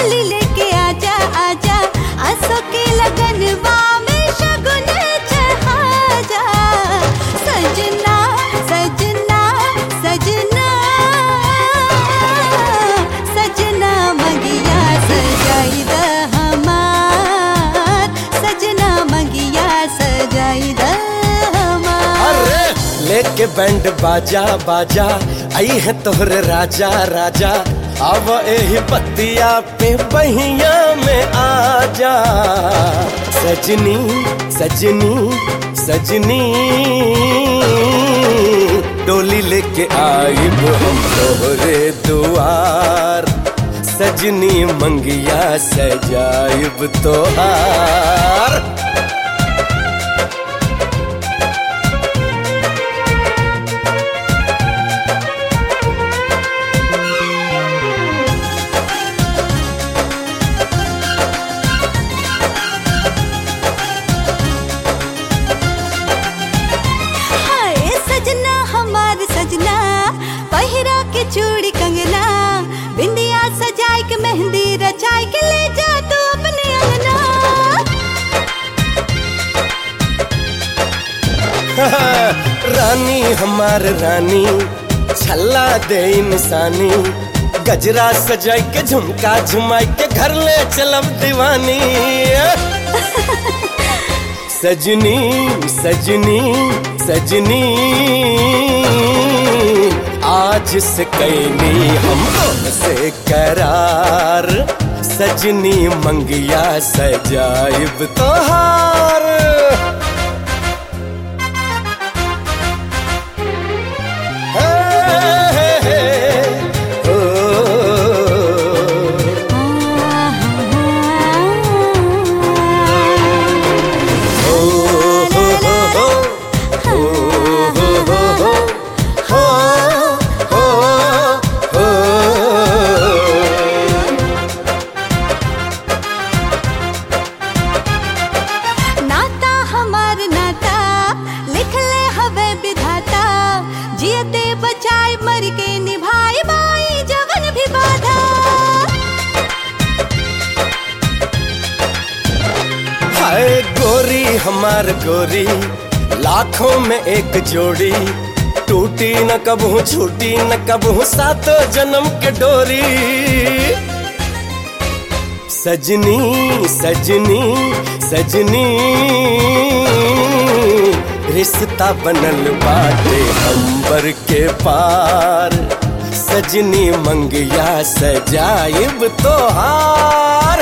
डोली लेके आजा आजा आंसू के लगनवा में शगुन चढ़ा जा सजना सजना सजना सजना मगिया सजाई द हमार सजना मगिया सजाई द हमार अरे लेके बैंड बाजा बाजा आई है तोहरे राजा राजा अब एही पतिया पे बहिया में आजा सजनी सजनी सजनी डोली लेके आई हम तोहरे दुआर सजनी मंगिया सजाइब तोहार हाय सजना हमार सजना पहिरा के चूड़ी कंगना बिंदिया सजाए के मेहंदी रचाए के ले जा तू अपने अंगना रानी हमार रानी छल्ला दे इंसानी गजरा सजाई के झुमका झुमाई के घर ले चलब दीवानी सजनी सजनी सजनी आज से कैनी हम से करार सजनी मंगिया सजाइब तोहार नाता हमार नाता लिख ले हवे विधाता जियते बचाए मर के निभाए बाई जवन भी बाधा हाय गोरी हमार गोरी लाखों में एक जोड़ी टूटी न कबहू छूटी न कबहू सातों जन्म के डोरी सजनी सजनी सजनी रिश्ता बनल बाटे अंबर के पार सजनी मंगिया सजाइब तोहार